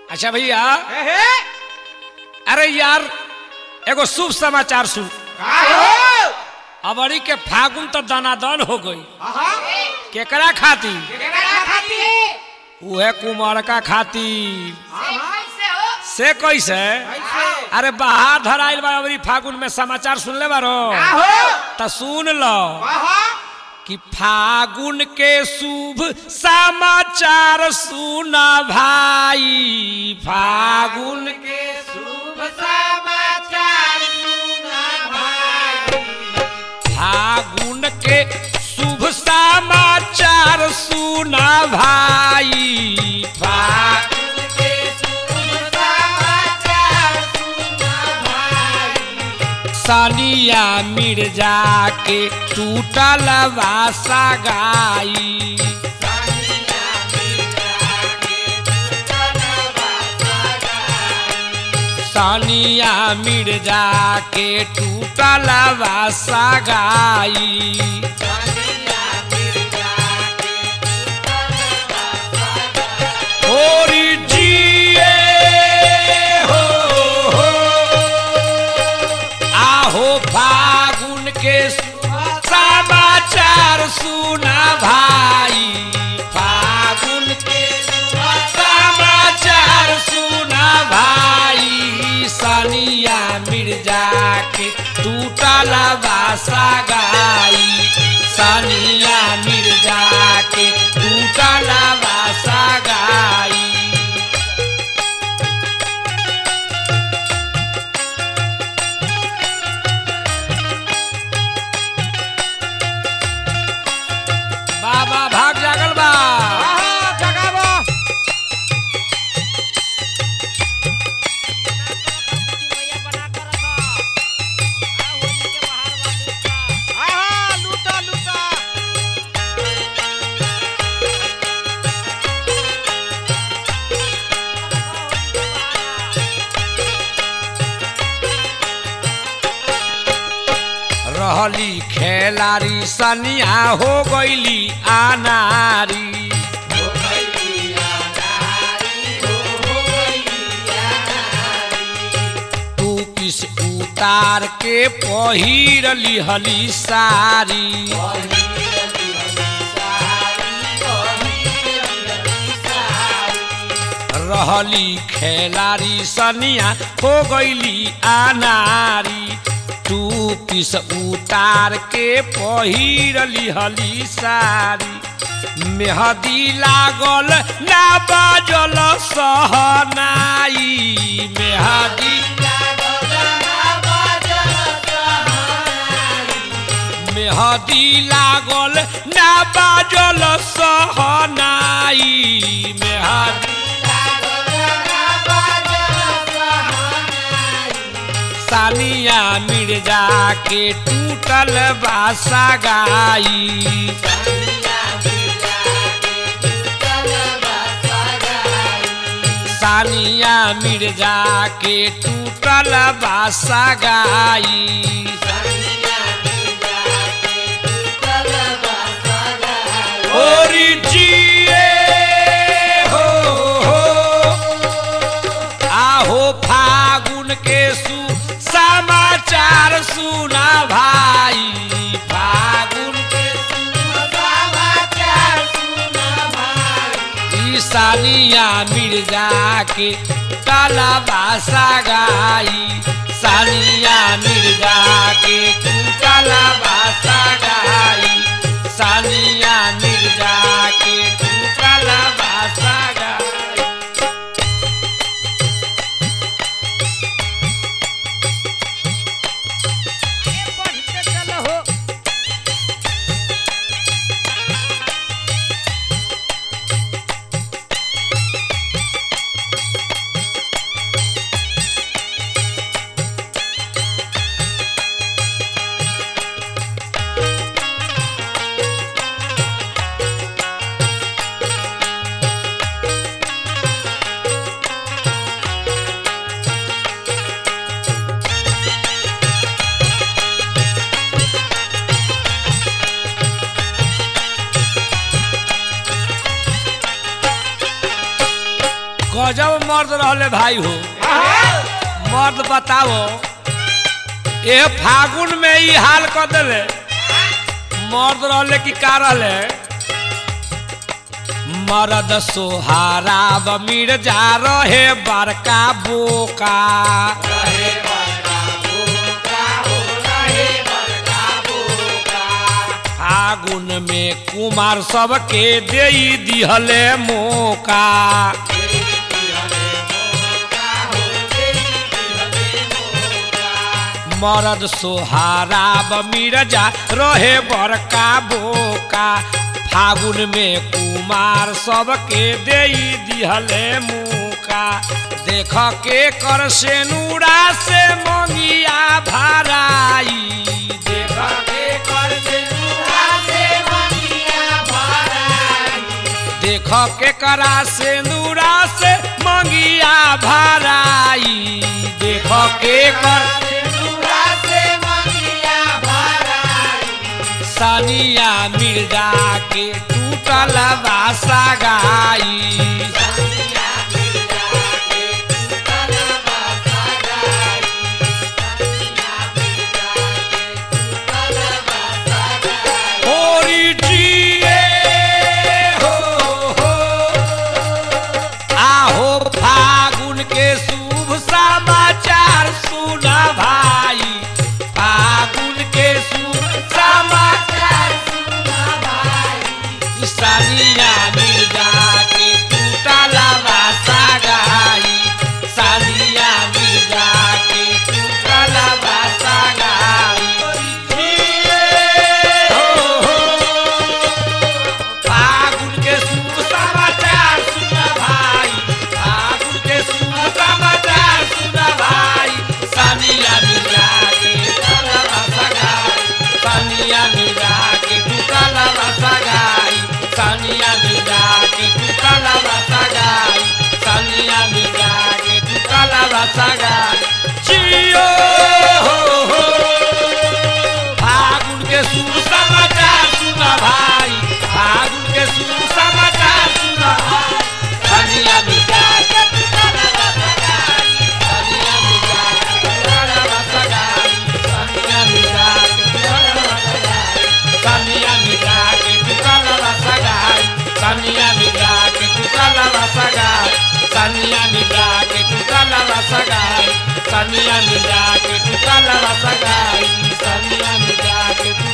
अच्छा भैया हे हे अरे यार एगो शुभ समाचार सुन का हो अबरी के फागुन तो दनादन हो गई आहा केकरा खाती केकरा खाती उहे कुमारका खाती से कैसे कैसे अरे बाहर धराइल बा अबरी फागुन में समाचार सुनले बारो का हो त सुन लो आहा कि फागुन के शुभ समाचार सुना भाई फागुन के शुभ समाचार सुना भाई फागुन के शुभ समाचार सुना भाई फागुन फागुन के शुभ समाचार सुना भाई सानिया मिर्जा के टूटल वासा गाई सानिया मिर्जा के चलवा सगाई सानिया मिर्जा के टूटल वासा गाई सानिया मिर्जा के चलवा सगाई होरी जिए हो हो। आहो फागुन के समाचार सुना भाई फागुन के समाचार सुना भाई सानिया मिर्जा के टूटल बासा गाई सानिया मिर्जा के टूटल बासा गाई बाबा भाग जागल बा आहा जगावा आहा लूटा लूटा रहली खेलारी सनिया हो गईली आनारी तू किस उतार के पहिरली हली सारी रहली खेलारी सनिया हो गईली आनारी तू किस उतार के पहिरली हली सारी मेहदी लागल ना बाजल सहनाई मेहदी मेहदी लागल ना बाजल सहनाई मेहदी सानिया मिर्जा के टूटल बासा गाई सानिया मिर्जा के टूटल बासा गाई ओरी जिए हो हो आहो फागुन के सु समाचार सुना भाई फागुन के ई सानिया मिर्जा के काला बासा गाई सानिया मिर्जा के तू काला बासा गाई सानिया मिर्जा के तू काला बासा गाई गजब मर्द रहले भाई हो मर्द बताओ ए फागुन में ई हाल कर देले मर्द रहले कि का रहले मर्द सोहारा बमीर जा रहे बड़का बोका फागुन में कुमार सबके दे दिहले मौका मरद सोहारा मिर्जा रहे बड़का बोका फागुन में कुमार सबके दे दिहले मुका देख के कर से नूरा से मंगिया भराई देख के कर से नूरा से मंगिया भराई देख के करा से नूरा से मंगिया भराई देख के कर सनिया मिर्जा के टूटल बासा गाई होरी जिए हो हो आहो फागुन के शुभ समाचार सुना भाई फागुन के शुभ समाचार सुना भाई सानिया मिर्जा के टूटला बासा गाई सानिया मिर्जा के टूटला बासा गाई हो हो फागुन के शुभ समाचार सुना भाई फागुन के शुभ समाचार सुना भाई सानिया मिर्जा के टूटला सगाई सानिया मिर्जा के टूटला सगाई सानिया मिर्जा के टूटला सगाई सानिया मिर्जा के टूटला सगाई जियो हो हो फागुन के शुभ समाचार सुना भाई फागुन के शुभ समाचार सुना भाई कनिया मिर्जा के टुकड़ा सगाई कनिया मिर्जा के टुकड़ा सगाई कनिया मिर्जा के टुकड़ा सगाई कनिया मिर्जा के टुकड़ा सगाई कनिया मिर्जा के टुकड़ा सगाई कनिया मिर्जा के टुकड़ा सगाई कनिया मिर्जा के टुकड़ा सगाई कनिया मिर्जा के